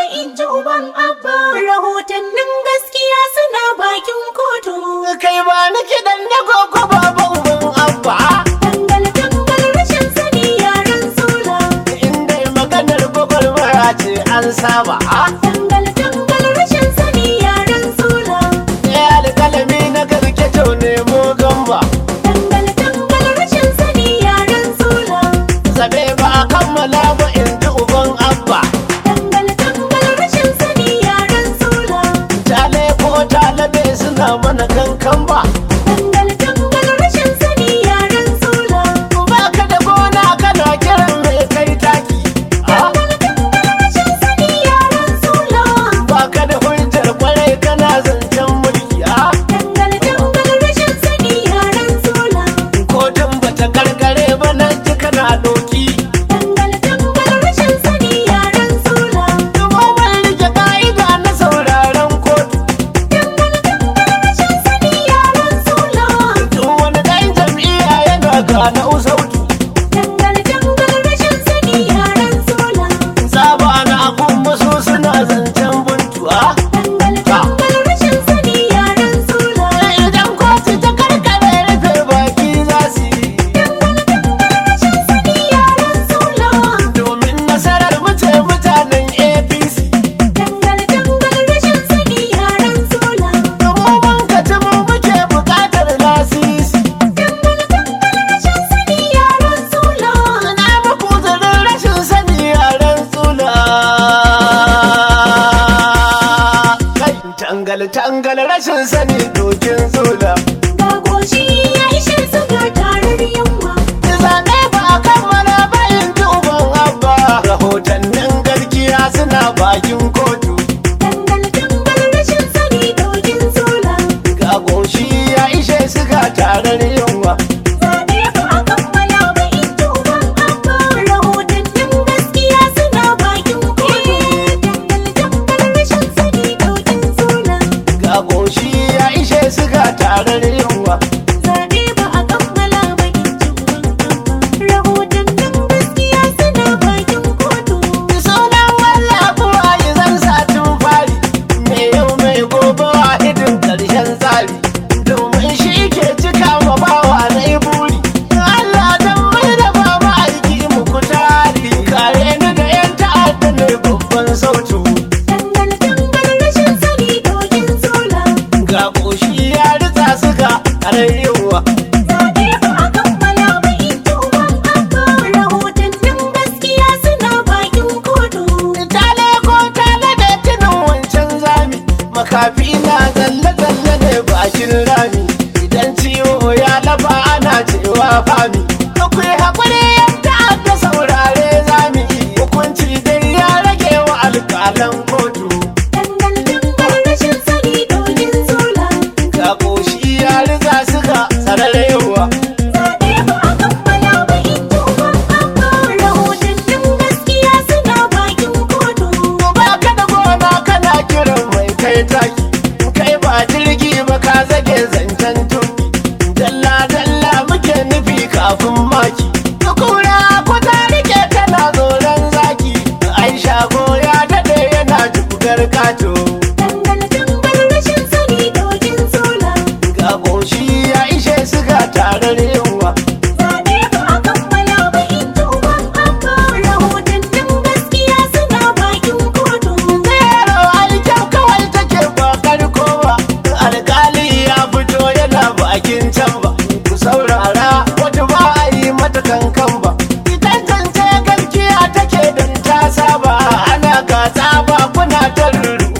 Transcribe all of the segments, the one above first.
in ji uban abba. Rahotannin gaskiya suna bakin kotu. kai ba ni kiɗan na gogo baba uban abba Tangal tangal rashin sani yaran sula. inda maganar gwagwarmaya ce an saba Tangal tangal rashin sani yaran sula. ya alƙalami na garke to nemo gamba Tangal tangal rashin sani yaran sula. zabe ba a kammala ba in ji uban abba Tangal tangal rashin sani yaran sula. tale ko talabe suna mana kankan ba Tangal tangal rashin sani yaran sula. ba ka da gona kana kiran mai kai taki Tangal tangal rashin sani yaran sula. ba ka da hujjar kwarai kana zancen mulki a Tangal tangal rashin sani yaran sula. kotun bata karkare ba nan ji kana doki Tangal tangal rashin sani yaran sula. Dubo mai rike ka'ida na sauraron kotu Tangal tangal rashin sani yaran sula. Duk wani ɗan jam'iyya yana gane usauki Tangal tangal rashin sani yaran sula. Saba na abun musu suna zancen buntuwa Tangal tangal rashin sani yaran sula. Idan kotu ta karkare rufe baki za su yi Tangal tangal rashin sani yaran sula. Domin nasarar mace mutanen APC Tangal tangal rashin sani yaran sula. Domin mun kaci mu muke buƙatar lasisi Tangal tangal rashin sani yaran sula. Na muku zarin rashin sani yaren tsula Kai tangal tangal rashin sani dokin tsula Ga goshi ya ishe su ga tarar yamma. Zane ba a kammala ba in ji uban abba Rahotannin gaskiya suna bakin kotu Tangal tangal rashin sani dogin sula. Ga goshi ya ishe su ga tarar yunwa Zaɓe ba a kammala ba in ji uban abba. Rahotannin gaskiya suna bakin kotu. Tangal tangal rashin sani dogin sula. Ga goshi ya ishe su ga tarar yunwa Zaɓe ba a kammala ba in ji uban abba. Rahotannin gaskiya suna bakin kotu. Sunan wallafu a yi zan satin fari Me yau mai gobe wahidin ƙarshen tsari Domin shi ke cika ma bawa na yi buri Allah don mai da ba aiki muku tari Kare ni da 'yan ta'adda ne babban sautu Tangal tangal rashin sani dogin sula. Ga ƙoshi ya ritsa suka ƙarayyawa Zaɓe ba a kammala ba in ji uban abba. Rahotannin gaskiya suna bakin kotu. Tale ko tale da tunan wancan zami Makafi na zalle-zalle ne bakin rami Idan ciwo ya lafa ana cewa fami Akwai haƙuri yadda aka saurare zami Hukunci dai ya rage wa alƙalan kotu Tangal tangal rashin sani dogin sula. Ga ƙoshi ya riga suka sararewa Zaɓe ba a kammala ba in ji uban abba. Rahotannin gaskiya suna bakin kotu. Ba ka da gona kana kiran mai kai taki Kai ba jirgi ba ka zage zancen tuki Dalla-dalla muke nufi kafin maki Kura ko ta rike tana tsoron zaki Aisha ko ya daɗe yana jibgar kato Tangal tangal rashin sani dogin sula. Ga ƙoshi ya ishe su ga tarar yunwa Zaɓe ba a kammala ba in ji uban abba. Rahotannin gaskiya suna bakin kotu. Zero alkyau kawai take ba karko ba Alƙali ya fito yana bakin can ba Ku saurara wata ba a yi mata kankan ba Ita zance gaskiya take don ta saba Ana gasa ba kuna ta ruru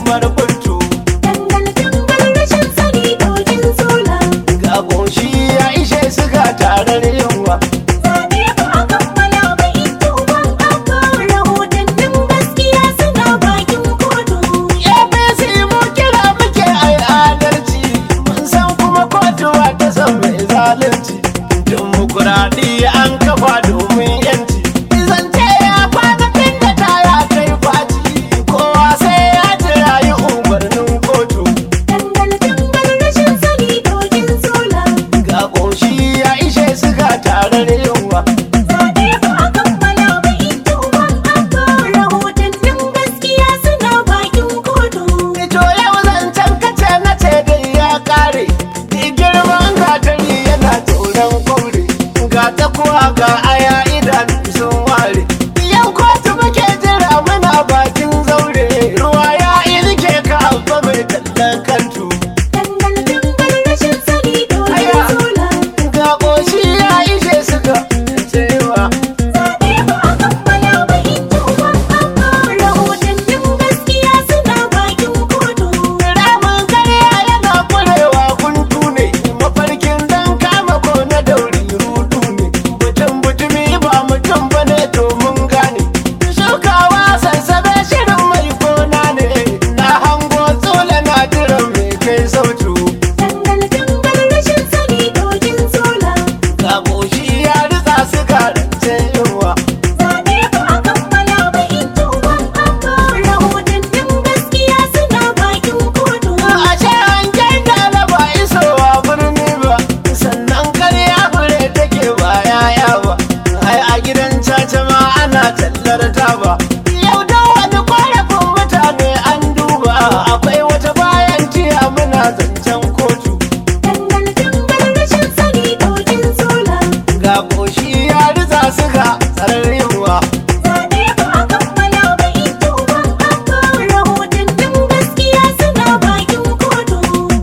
ta ba yau da wani korafin mutane an duba akwai wata bayan tiya muna zancen kotu Dangal dangal rashin sani dokin sola. ga koshi ya riza su ga tsararrewa Zaɓe ba a kammala ba in ji uban abba. Rahotannin gaskiya suna bakin kotu.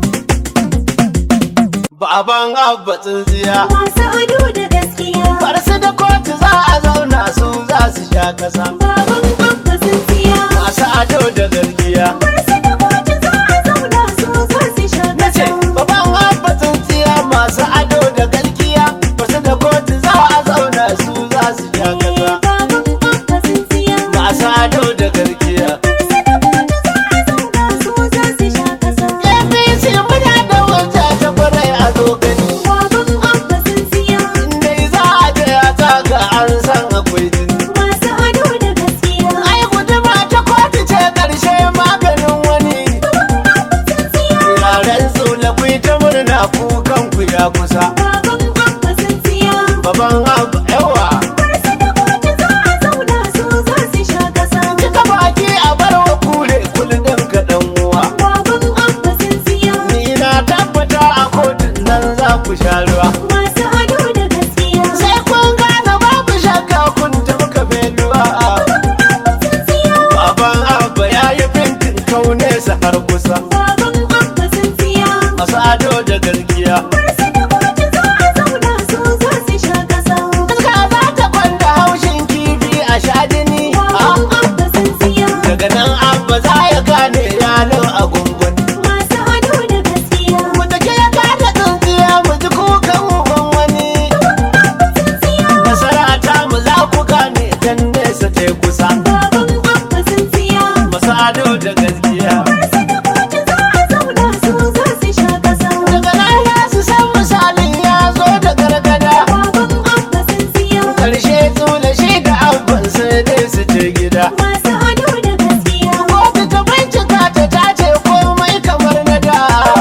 baban abba tsintsiya Masu ado da gaskiya. farsu da kotu za a zauna su za su sha kasa Baban abba sun siya. masu ado da gargiya Barsa da kotu za a zauna su za su sha na ce kasa. baban abba tsintsiya masu ado da galgiya farsu da kotu za a zauna su za su sha kasa Baban abba sun siya. masu ado da gargiya Barsa da kotu za a zauna su za su sha kasa. APC muna da wata ta kwarai a zo gani Baban abba sun siya. Indai za a je a taka an san akwai jini Masu ado da gaskiya. Ai guduma ta kotu ce ƙarshe maganin wani Sun siya. Yaren tsula ku yi ta murna kukan ku ya kusa Baban abba sun siya. Baban abu yawa Barsa da kotu za a zauna su za su sha kasa. Cika baki a bar wa kure kullum ka ɗan uwa Baban abba sun siya. Ni na tabbata a kotun nan za ku sha ruwa Masu ado da gaskiya. Sai kun gane babu shakka kun taɓa beluwa Sun siya. Baban abba ya yi bintin kaunesa har kusa Baban abba sun siya. Masu ado da gargiya Barsa da kotu za a zauna su za su sha kasa. Iska za ta kwanda haushin kifi a sha jini Baban abba sun siya. Daga nan abba za ya gane yalo a gungun Masu ado da gaskiya. Mu da ke gane tsintsiya mu ji kukan uban wani Sun siya. Nasara ta mu za ku gane dan nesa ta yi kusa Baban abba sun siya. Masu ado da gaskiya Barsa da kotu za a zauna su za su sha kasa. Daga nan ya su san misalin ya zo da gargada Baban abba sun siya. Karshe tsula shi da abban sai dai su je gida Masu ado da gaskiya. Kotu ta bincika ta tace komai kamar na da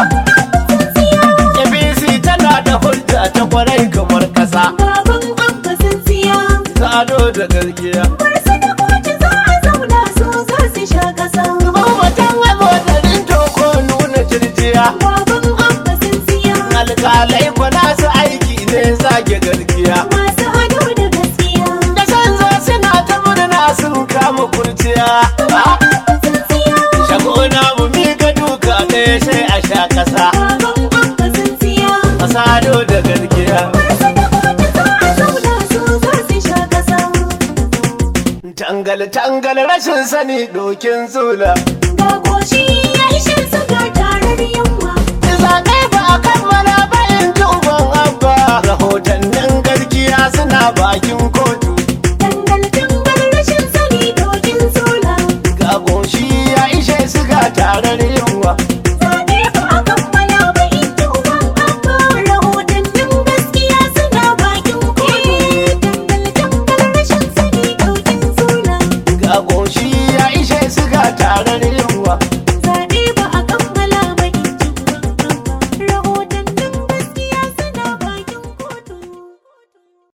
Sun siya. ABC tana da hujja ta kwarai kamar kasa Baban abba sun siya. ta ado da gargiya Barsa da kotu za a zauna su za su sha kasa. Mabatan abotarin toko nuna jirjiya Baban abba sun siya. alkalai kwana su aiki ne zage gargiya Masu ado da gaskiya. da san zo suna ta murna sun kama kurciya Sun siya. shagona mu miƙa duka ɗaya sai a sha ƙasa Baban abba sun siya. masado da gargiya Barsa da kotu za a zauna su za su sha kasa. tangal tangal rashin sani dokin zula Ga goshi ya ishe su ga tarar yamma.